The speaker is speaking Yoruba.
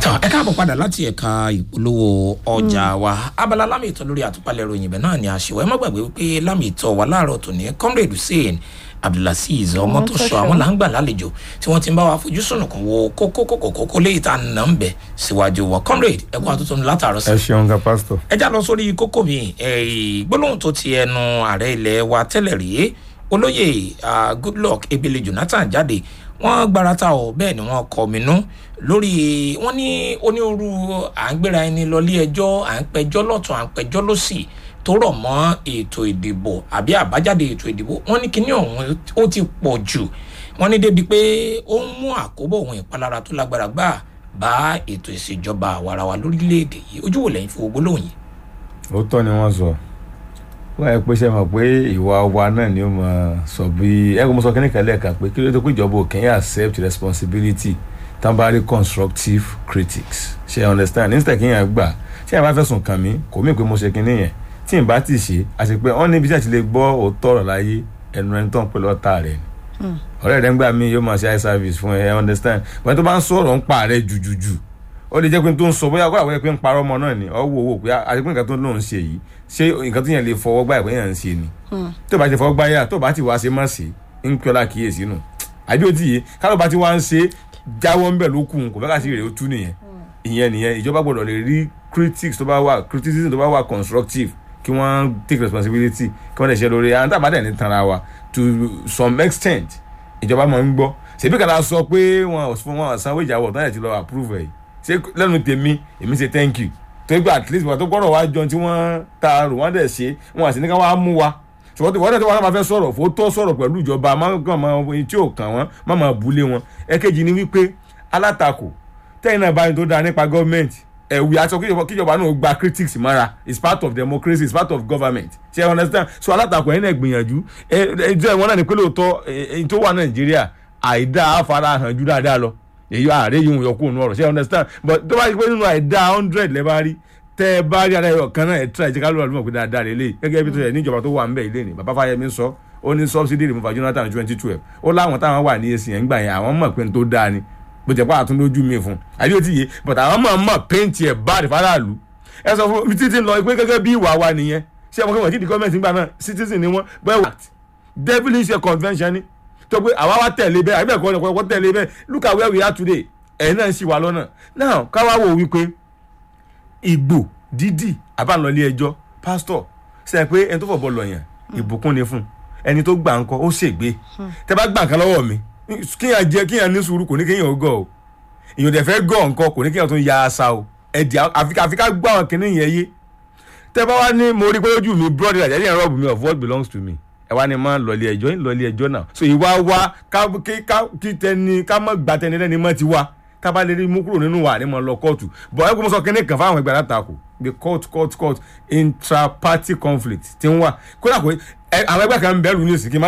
tọ ẹ káàbọ̀ padà láti ẹ̀ka ìpolówó ọjà wa abala lámì ìtọ́ lórí àtúpalẹ̀ ìròyìn ibẹ̀ náà ni àṣewọ́ ẹ má gbàgbé wípé lámì ìtọ́ wa láàárọ̀ tòní comrade hussein abdulaziz ọmọ tó sọ àwọn là ń gbà lálejò tí wọ́n ti ń bá wa fojú sùnùkùn wo kókó kókó kókó léyìí tá a nà ń bẹ̀ síwájú wọn comrade ẹ kó àtúntò látàárọ̀ sí ẹ ṣeun ga pásítọ̀. ẹ já lọ sórí kókó mi eh, gbólóhùn tó ti ẹnu ààrẹ ilẹ̀ wa tẹ́lẹ̀ rí olóyè ah, goodluck ebele jonathan jáde wọ́n gbarata ọ̀ bẹ́ẹ̀ ni wọ́n kọ́ minú lórí wọ́n ní onírúurú à ń gbéra ẹni lọ ilé ẹjọ́ à ń pẹjọ́ lọ́tún à ń pẹjọ́ lọ́sì tó rọ̀ mọ́ ètò ìdìbò àbí àbájáde ètò ìdìbò wọ́n ní kíní ọ̀hún ó ti pọ̀ jù wọ́n ní débi pé ó ń mú àkóbọ̀ ohun ìpalára tó lágbára gbà bá ètò ìṣèjọba àwarawa lórílẹ̀‐èdè yìí ojú wo lẹ́yìn fún gbólóhùn yìí. òótọ́ ni wọ́n sọ wọ́n yẹ pé ṣe mọ̀ pé ìwà wa náà ni ó mọ̀ sọ bí ẹ̀rọ mo sọ kí ní kẹ́lẹ́ kan pé kí ló dé pé ìjọba òkè yẹn accept responsibility tambari constructive critics ṣe understand instead kí yẹn gbà ṣé yẹn bá fẹ̀sùn kàn mí kò mí pé mo ṣe kinní yẹn tí n bá ti ṣe àti pé wọ́n níbi tí a ti lè gbọ́ òótọ́ ọ̀rọ̀ láyé ẹnu ẹni tó ń pè lọ́ta rẹ̀ ni ọ̀rẹ́ rẹ̀ ń gbà mí yóò máa ṣe eye service fún ẹ understand wọ́n tó bá ń sọ̀rọ̀ ń pa rẹ̀ jùjùjù ó lè jẹ́ pé tó ń sọ bóyá kó àwọn ẹgbẹ́ ń parọ́ ọmọ náà ni ọ wò wò pé àti pé nǹkan tó lóun ṣe yìí ṣé nǹkan tó yẹn lè fọwọ́ gbà ìpín yẹn ń ṣe ni tó bá ti fọwọ́ gbà yà tó bá ti wá ṣe má ṣe ń kí ọlá kíyèsí nù àbí ó ti yé kálọ̀ bá ti wá ń ṣe jáwọ́ ń bẹ̀ ló kù kò fẹ́ ká sí rèé ó tú nìyẹn ìyẹn nìyẹn ìjọba gbọ́dọ̀ lè rí critics tó bá wà criticism tó bá wà constructive kí wọ́n take responsibility kí wọ́n lè ṣe lórí àwọn tábà dẹ̀ ní tanra wa to some extent ìjọba máa ń gbọ́ ṣèbí kàdá sọ pé wọn ò fún wọn sanwó ìjáwọ̀ tó yẹ ti lọ approve ẹ̀ ṣé lẹ́nu tèmi èmi ṣe thank you tó gbà at least wọn tó gbọ́dọ̀ wá jọ tí wọ́n ta rò wọ́n dẹ̀ ṣe wọn àti ní ká wá mú wa ṣùgbọ́n tí wọ́n dẹ̀ tó wọn máa fẹ́ sọ̀rọ̀ fó tó sọ̀rọ̀ pẹ̀lú ìjọba máa kàn máa ohun tí ò kàn wọ́n má máa bulé wọn ẹ̀kejì ni wípé alátakò tẹ́yìn náà báyìí tó dáa nípa gọ́ọ̀mẹ̀ntì ẹ̀wì aṣọ kíjọba náà gba critics mara it's part of democracy it's part of government ṣe you understand so alátakò ẹ̀yin náà gbìyànjú ẹjọ́ ìwọ́n náà ní pé lóòótọ́ èyí tó wà nàìjíríà àìdá àfarahàn ju dáadáa lọ èyí ààrẹ yìí ń yọ kúrò nù ọ̀rọ̀ ṣe you understand but tó bá yẹ pé nínú àìdá hundred lẹ́ bá rí tẹ́ ẹ bá rí ara ẹ̀yọ̀ kan náà ẹ̀ tíra ìjẹ́ká lóra lómọ̀ pé dáadáa lè lè gẹ́gẹ́ bí tó yẹ níjọba tó wà ń bẹ̀ ilé ni bàbá Fáyẹmí sọ ó ní subsidy removal Jonathan twenty twelve ó láwọn táwọn wà ní èsì yẹn gbà yẹn àwọn mọ̀ pé n tó dáa ni bó jẹ́ pé àtúndójú mi fún àbí ó ti yé but àwọn mọ̀ mọ̀ péǹtì ẹ̀ bá àdìfá aráàlú ẹ sọ fún mi títí lọ pé gẹ́gẹ́ bí ìwà wa nìyẹn ṣé ọmọ kẹwàá tí di gọ́ọ̀mẹ̀ntì nígbà náà citizen ni wọ́n bẹ́ẹ̀ wà devilish convention ni tó pé àwa wá tẹ̀lé bẹ́ẹ̀ àbí ẹ̀kọ́ ọ̀pọ̀ tẹ̀lé bẹ́ẹ̀ look at where we are today ẹ̀yin náà ń ṣì wà lọ́nà now káwá wò wípé ìgbò dídì àbálọ́lé ẹjọ́ pásítọ̀ ṣe pé ẹni tó fọ̀bọ̀ lọ̀yàn ìbùkún ni fún ẹni tó gbà ńkọ́ ó ṣègbè tẹ bá gbà nǹkan lọ́wọ́ mi kíyàn jẹ kíyàn ní sùúrù kò ní kíyàn gọ̀ o èèyàn dẹ̀ fẹ́ gọ̀ nǹkan kò ní kíyàn tún ya asa o ẹ̀dì àfikà gbọ́ àwọn kìnìún yẹn yé tẹ bá wá ní mo rí pé ojú mi brother àjẹjẹ yẹn rọ́ọ̀bù mi of what belongs to me ẹ wá ní máa lọlé ẹjọ́ ń lọlé ẹjọ́ náà so ìwà wa kí tẹni ká mọ̀ gbà tẹni lẹ́ni mọ́ ti wá ká bá lè rí mú kúrò nínú wa ní mọ̀ lọ kóòtù bọ̀ ẹ kò mọ̀ sọ kíní kan fáwọn ẹgbẹ́ alátakò the court court court intra party conflict ti ń wà kódà kó àwọn ẹgbẹ́ kan ń bẹ̀rù ní ìsìnkí